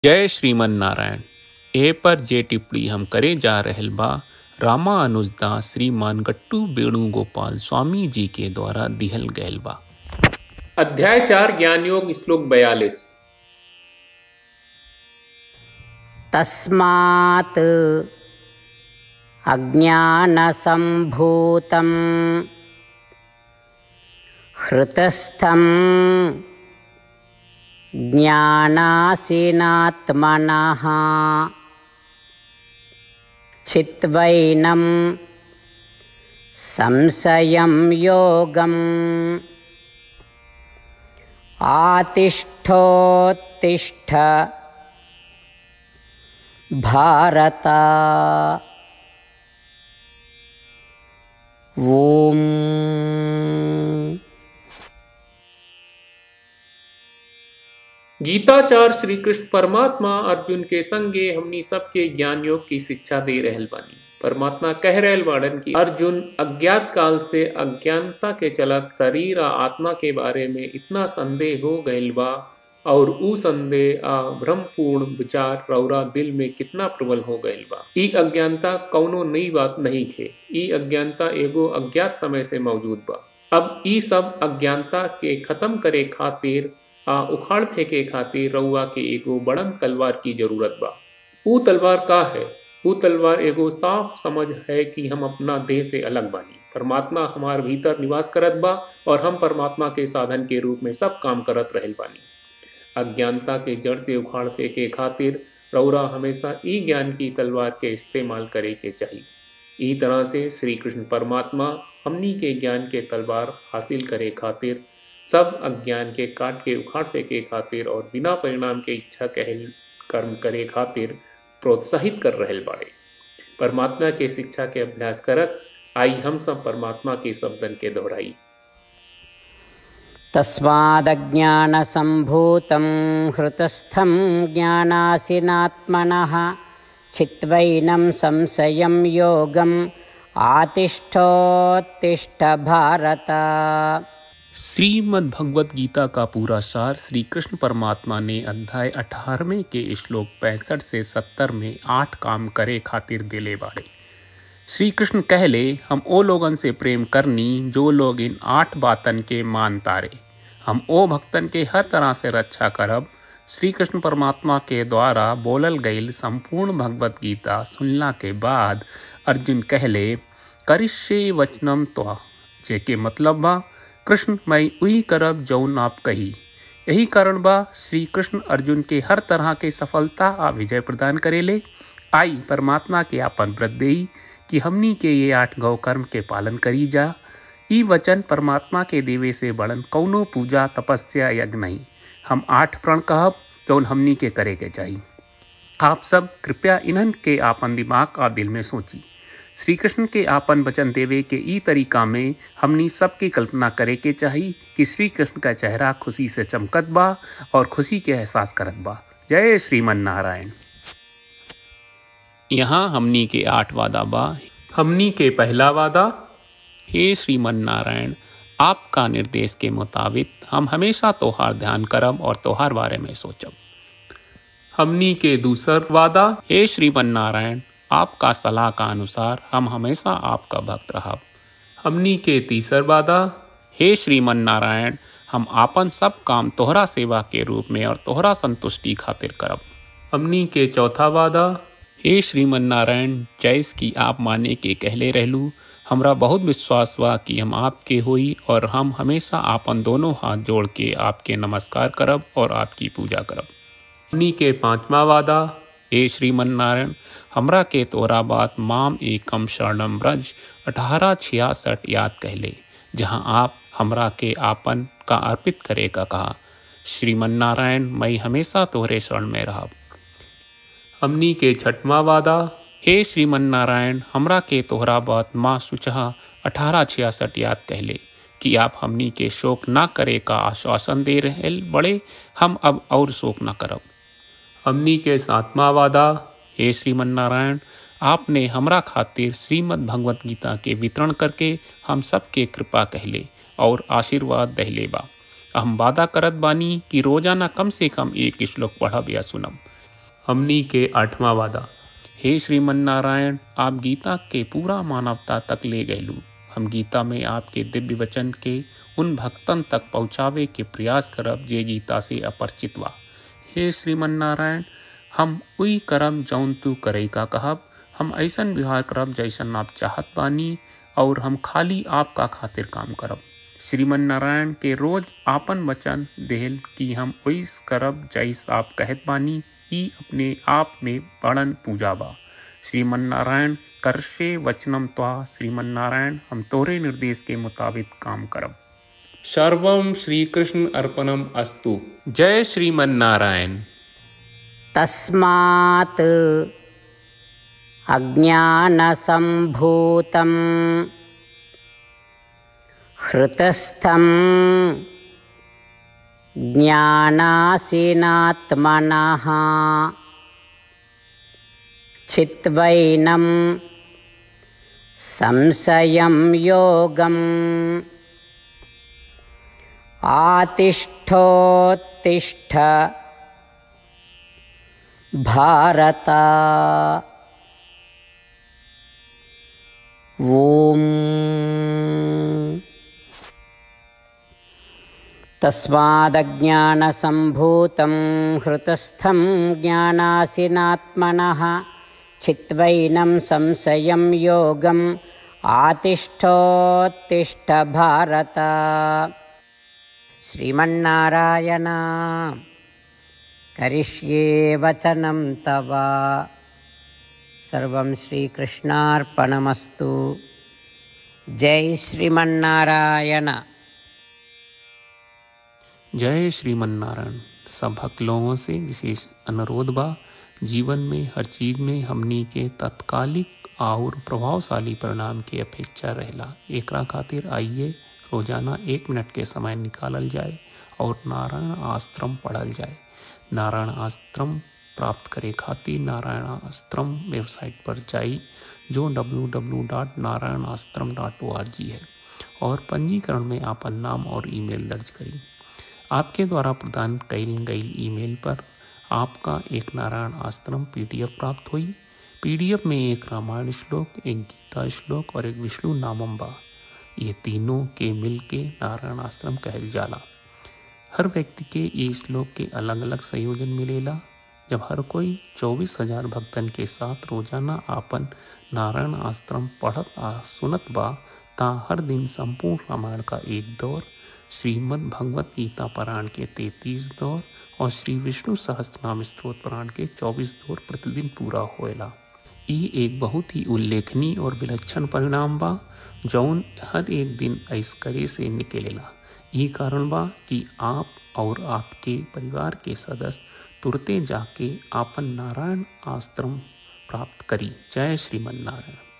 जय श्रीमन नारायण ए पर जे टिप्पणी हम करे जा रहल बा रामा अनुजदास श्रीमान गट्टू वेणुगोपाल स्वामी जी के द्वारा दिहल गयल बा अध्याय चार ज्ञान योग श्लोक बयालीस तस्मात् अज्ञानसम्भूतं हृतस्थं ज्ञानासीनात्मनः चित्वैनं संशयं योगम् आतिष्ठोत्तिष्ठ भारत ॐ गीताचार श्री कृष्ण परमात्मा अर्जुन के संगे हमनी सबके ज्ञान योग की शिक्षा दे रहल बानी परमात्मा कह रहल बाड़न कि अर्जुन अज्ञात काल से अज्ञानता के चलत शरीर आ आत्मा के बारे में इतना संदेह हो गईल बा और ऊ संदेह आ भ्रमपूर्ण विचार रौरा दिल में कितना प्रबल हो गईल बा ई अज्ञानता कौनो नई बात नहीं थे ई अज्ञानता एगो अज्ञात समय से मौजूद बा अब ई सब अज्ञानता के खत्म करे खातिर आ उखाड़ फेंके खातिर रउआ के एगो बड़न तलवार की जरूरत बा ऊ तलवार का है ऊ तलवार एगो साफ समझ है कि हम अपना देह से अलग बानी परमात्मा हमार भीतर निवास करत बा और हम परमात्मा के साधन के रूप में सब काम करत रहल बानी अज्ञानता के जड़ से उखाड़ फेंके खातिर रौरा हमेशा ई ज्ञान की तलवार के इस्तेमाल करे के चाहिए ई तरह से श्री कृष्ण परमात्मा हमनी के ज्ञान के तलवार हासिल करे खातिर सब अज्ञान के काट के उखाड़ फेंके खातिर और बिना परिणाम के इच्छा कहल कर्म करे खातिर प्रोत्साहित कर रहल बाड़े परमात्मा के शिक्षा के अभ्यास करत आई हम सब परमात्मा के शब्दन के दोहराई तस्मादज्ञानसम्भूतं हृतस्थं ज्ञानासिनात्मनः चित्वैनं संशयं योगम् आतिष्ठोत्तिष्ठ भारत श्रीमद् भगवत गीता का पूरा सार श्री कृष्ण परमात्मा ने अध्याय अठारहवें के श्लोक पैंसठ से सत्तर में आठ काम करे खातिर दिले बाड़े श्री कृष्ण कहले हम ओ लोगन से प्रेम करनी जो लोग इन आठ बातन के मान तारे हम ओ भक्तन के हर तरह से रक्षा करब श्री कृष्ण परमात्मा के द्वारा बोलल गईल संपूर्ण भगवत गीता सुनला के बाद अर्जुन कहले करिष्ये वचनम त्वा जेके मतलब बा कृष्ण मैं वही करब जौन आप कही यही कारण बा श्री कृष्ण अर्जुन के हर तरह के सफलता आ विजय प्रदान करेले आई परमात्मा के आपन व्रत देई कि हमनी के ये आठ गौ कर्म के पालन करी जा ई वचन परमात्मा के देवे से बड़न कौनो पूजा तपस्या यज्ञ नहीं हम आठ प्रण कहब जौन हमनी के करे के चाहिए आप सब कृपया इन्हन के आपन दिमाग और दिल में सोची श्री कृष्ण के आपन वचन देवे के ई तरीका में हमनी सबकी कल्पना करे के चाही कि श्री कृष्ण का चेहरा खुशी से चमकत बा और खुशी के एहसास करत बा जय श्रीमन नारायण यहाँ हमनी के आठ वादा बा हमनी के पहला वादा हे श्रीमन नारायण आपका निर्देश के मुताबिक हम हमेशा तोहार ध्यान करब और तोहार बारे में सोचब हमनी के दूसर वादा हे श्रीमन नारायण आपका सलाह का अनुसार हम हमेशा आपका भक्त रहब हमनी के तीसर वादा हे श्रीमन नारायण हम आपन सब काम तोहरा सेवा के रूप में और तोहरा संतुष्टि खातिर करब हमनी के चौथा वादा हे श्रीमन नारायण जैस की आप माने के कहले रहलू हमरा बहुत विश्वास बा कि हम आपके होई और हम हमेशा आपन दोनों हाथ जोड़ के आपके नमस्कार करब और आपकी पूजा करब हमनी के पांचवा वादा हे श्रीमन नारायण हमरा के तोरा बात माम एकम शरणम ब्रज अठारह छियासठ याद कहले जहाँ आप हमरा के आपन का अर्पित करे का कहा श्रीमन नारायण मैं हमेशा तोहरे शरण में रहब हमनी के छठवा वादा हे श्रीमन नारायण हमरा के तोहरा बात माँ सुचहा अठारह छियासठ याद कहले कि आप हमनी के शोक ना करे का आश्वासन दे रहे बड़े हम अब और शोक ना करब हमनी के सातवां वादा हे श्रीमन नारायण आपने हमरा खातिर श्रीमद् भगवत गीता के वितरण करके हम सबके कृपा कहले और आशीर्वाद दहले बा हम वादा करत बानी कि रोजाना कम से कम एक श्लोक पढ़ब या सुनब हमनी के आठवां वादा हे श्रीमन नारायण आप गीता के पूरा मानवता तक ले गयलू हम गीता में आपके दिव्य वचन के उन भक्तन तक पहुँचावे के प्रयास करब जे गीता से अपरिचित बा हे श्रीमन नारायण हम उई करम जौन तू करे का कहब हम ऐसन व्यवहार करब जैसन आप चाहत बानी और हम खाली आपका खातिर काम करब श्रीमन नारायण के रोज आपन वचन देहल कि हम ओइस करब जैस आप कहत बानी ई अपने आप में बड़न पूजा बा श्रीमन नारायण करशे वचनम त्वा श्रीमन नारायण हम तोरे निर्देश के मुताबिक काम करब सर्वम श्री कृष्ण अर्पणम अस्तु जय श्रीमन नारायण तस्मात् अज्ञानसम्भूतं हृतस्थं ज्ञानासीनात्मनः चित्वैनं संशयं योगम् आतिष्ठोत्तिष्ठ भारत ॐ तस्मादज्ञानसम्भूतं हृतस्थं ज्ञानासिनात्मनः चित्वैनं संशयं योगम् आतिष्ठोत्तिष्ठ भारत श्रीमन्नारायण करिष्ये वचनं तव सर्वं श्रीकृष्णार्पणमस्तु जय श्रीमन्नारायण जय श्रीमन नारायण सब भक्त लोगों से विशेष अनुरोध बा जीवन में हर चीज में हमनी के तत्कालिक और प्रभावशाली परिणाम की अपेक्षा रहेला एकरा खातिर आइए रोजाना एक मिनट के समय निकालल जाए और नारायण आश्रम पढ़ल जाए नारायण आश्रम प्राप्त करे खातिर नारायण आश्रम वेबसाइट पर जाई जो www.narayanaashram.org है और पंजीकरण में आपन नाम और ईमेल दर्ज करी आपके द्वारा प्रदान कईल गई ईमेल पर आपका एक नारायण आश्रम पीडीएफ प्राप्त हुई पीडीएफ में एक रामायण श्लोक एक गीता श्लोक और एक विष्णु नामम बा ये तीनों के मिल के नारायण आश्रम कहल जाला हर व्यक्ति के ये श्लोक के अलग अलग संयोजन मिलेला जब हर कोई चौबीस हजार भक्तन के साथ रोजाना आपन नारायण आश्रम पढ़त आ सुनत बा ता हर दिन संपूर्ण रामायण का एक दौर श्रीमद् भगवत गीता पारायण के तैतीस दौर और श्री विष्णु सहस्त्रनाम स्त्रोत पारायण के चौबीस दौर प्रतिदिन पूरा होएला ई एक बहुत ही उल्लेखनीय और विलक्षण परिणाम बा जौन हर एक दिन ऐस करे से निकलेला ई कारण बा कि आप और आपके परिवार के सदस्य तुरते जाके आपन नारायण आश्रम प्राप्त करी जय श्रीमन नारायण